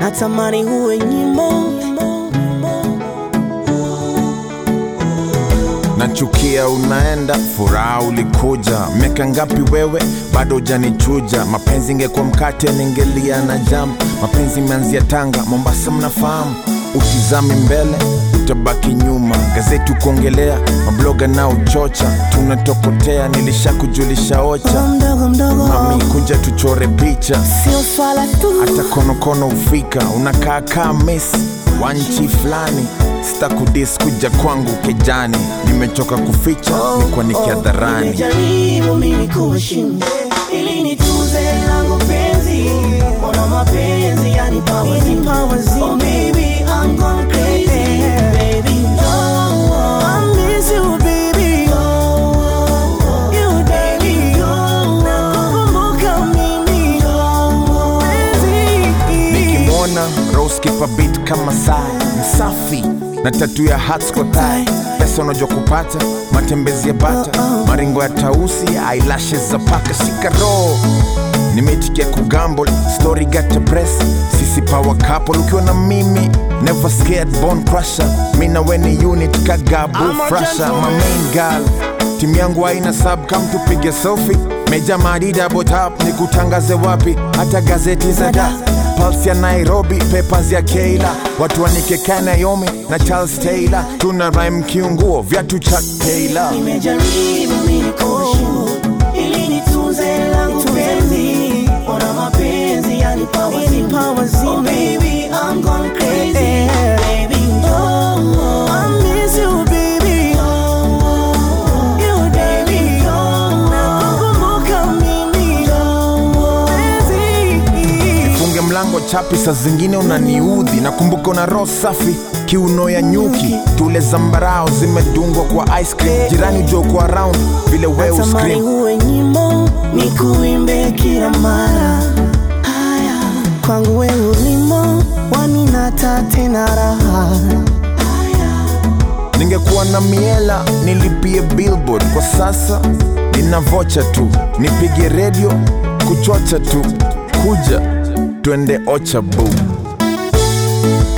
natamani uwe nyimbo nachukia unaenda furaha ulikuja miaka ngapi wewe bado hujanichuja mapenzi ingekuwa mkate ningelia na jam mapenzi imeanzia tanga mombasa mnafahamu utizami mbele utabaki nyuma gazeti kuongelea mabloga na uchocha tunatokotea nilishakujulisha ocha mdogo mdogo mami kuja tuchore picha sio swala tu hata konokono ufika unakaa kaa mesi wa nchi fulani sitakudis kuja kwangu kejani nimechoka kuficha nikuwa nikiadharani Nimejaribu mimi kuheshimu ili nituze langu penzi, mbona mapenzi yanipa wazimu? Oh baby, I'm gone crazy, baby. Oh, I miss you, baby. You, baby. Nakukumbuka mimi. Penzi. nikimwona rose kipa beat kama saa msafi na tatu ya hats kwa thigh. pesa unajua kupata matembezi ya bata maringo ya tausi eyelashes za paka shika roho nimeitikia kugambol story gata press sisi power couple ukiwa na mimi never scared bone crusher mi na weni unit kagabu I'm a frasha gentleman. my main girl timu yangu haina sub kam tupige selfie meja madida botap ni kutangaze wapi hata gazeti za da Pulse ya Nairobi, papers ya Keila, watu wanikeka Naomi na Charles Taylor, tuna rhyme kiunguo viatu cha Taylor. Nimejaribu mimi kuheshimu ili nitunze langu penzi, mbona mapenzi yanipa wazimu? Oh baby, I'm gone crazy, baby. Oh, I miss you, baby. You, baby. Nakukumbuka mimi. Penzi. Funge mlango chapi, saa zingine unaniudhi. Nakumbuka una roho safi, kiuno ya nyuki, tule zambarao zimedungwa kwa ice cream. Jirani joko around vile we Natamani uscream. uwe nyimbo nikuimbe kila mara. Haya, kwangu we ulimo waninata tena raha. Ningekuwa na miela nilipie billboard, kwa sasa nina vocha tu, nipige redio kuchocha tu, kuja twende ocha boo.